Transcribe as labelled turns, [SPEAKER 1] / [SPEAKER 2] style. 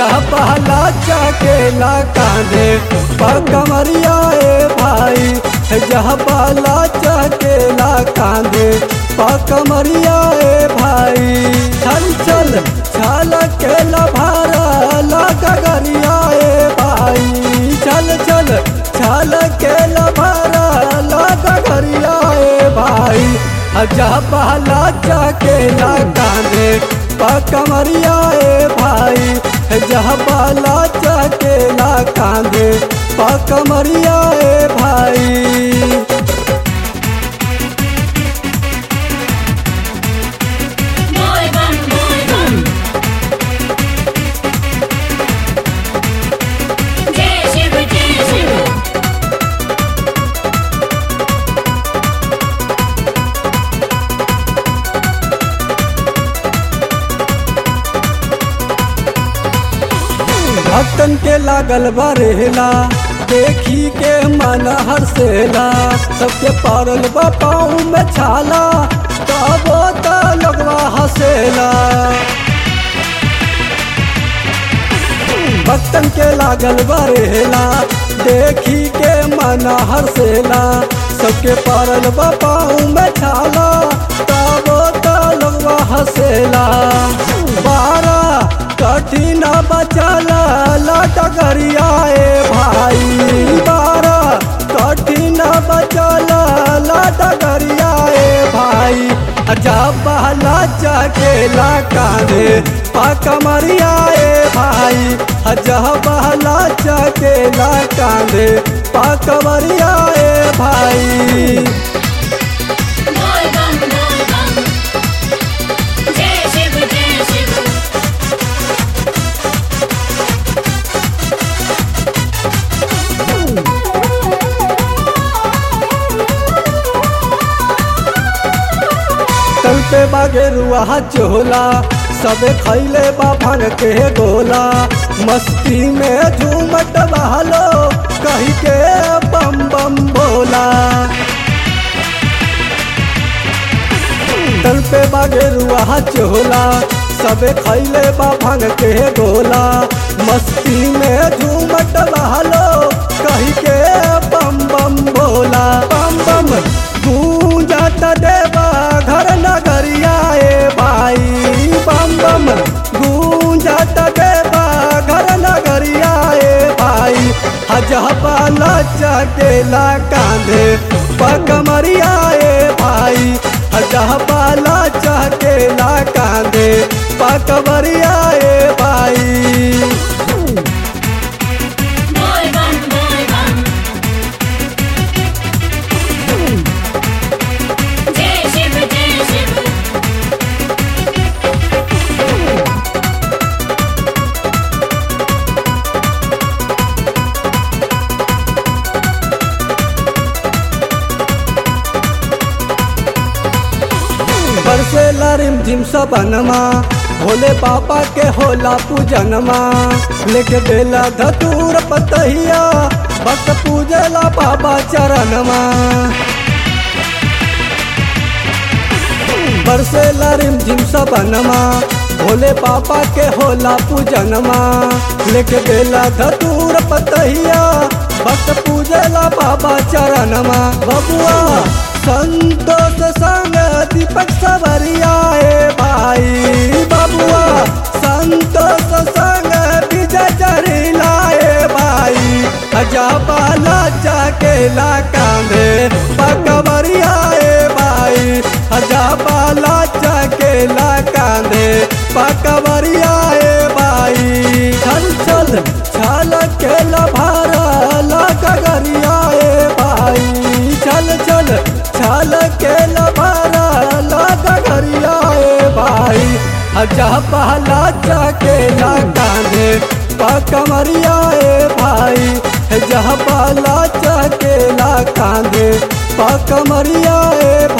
[SPEAKER 1] जहाँ पहला चकेला कांधे पर कमरिया ए भाई जहाँ पहला चकेला कांधे पर कमरिया ए भाई चल चल छल केला भारा लगरिया ए भाई चल चल छल केला भारा लगरिया ए भाई जहाँ पहला चकेला कांधे कमरिया ए भाई जहाँ बाला चकेला कांधे कमरिया ए भाई
[SPEAKER 2] Boy band, boy band. Jai Shiv, Jai Shiv.
[SPEAKER 1] भक्तन के लागल बरेला देखी के मन हर्षेला सबके पारल बापाऊ में छाला तबो त लोगवा हंसेला भक्तन के लागल बरेला देखी के मन हर्षेला सबके पारल बापाऊ में छाला तबो त लोगवा हंसेला बारा कठिन बचला लटगरिया ए भाई बारा कठिन बचला लटगरिया ए भाई जब बहला चकेला कांधे पकमरिया ए भाई जब बहला चकेला कांधे पकमरिया ए भाई
[SPEAKER 2] Boy band, boy band. Jai Shiv, Jai Shiv.
[SPEAKER 1] तल पे बागे रुआ चोला सबे खैले बाफन के गोला मस्ती में झूमट बहलो कही के बम बम बोला तल पे बागे रुआ चोला सबे खैले बाफन के गोला मस्ती में झूमट बहलो कही के बम बम बोला बम बम गूंजत देवा घर नगरिया ए भाई बम बम गूंजत देवा घर नगरिया ए भाई हजहबाला चकेला कांधे पकमरिया ए भाई हजहबाला चकेला कांधे पकमरिया ए भाई
[SPEAKER 2] Boy band, boy band. Jai Shiv, Jai Shiv.
[SPEAKER 1] बरसेला रिमझिम सबनमा भोले बाबा के होला पूजनमा लेके बेला धतूर पतहिया भक्त पूजला बाबा चरणमा बरसेला रिमझिम सबनमा भोले बाबा के होला पूजनमा लेके बेला धतूर पतहिया भक्त पूजला बाबा चरणमा बबुआ संतोष संग दीपक सवरिया ए भाई बबुआ संतोष संग विजय चरिला ए भाई अजाबाला चकेला कांधे पकवरिया ए भाई अजाबाला चकेला कांधे पकवरिया ए भाई चल चल छल केला भारा लगरिया ए भाई चल चल छल केला भारा लगरिया ए भाई जहाँ पहला चकेला कांधे पकमरिया ए भाई जहाँ पहला चकेला कांधे पकमरिया ए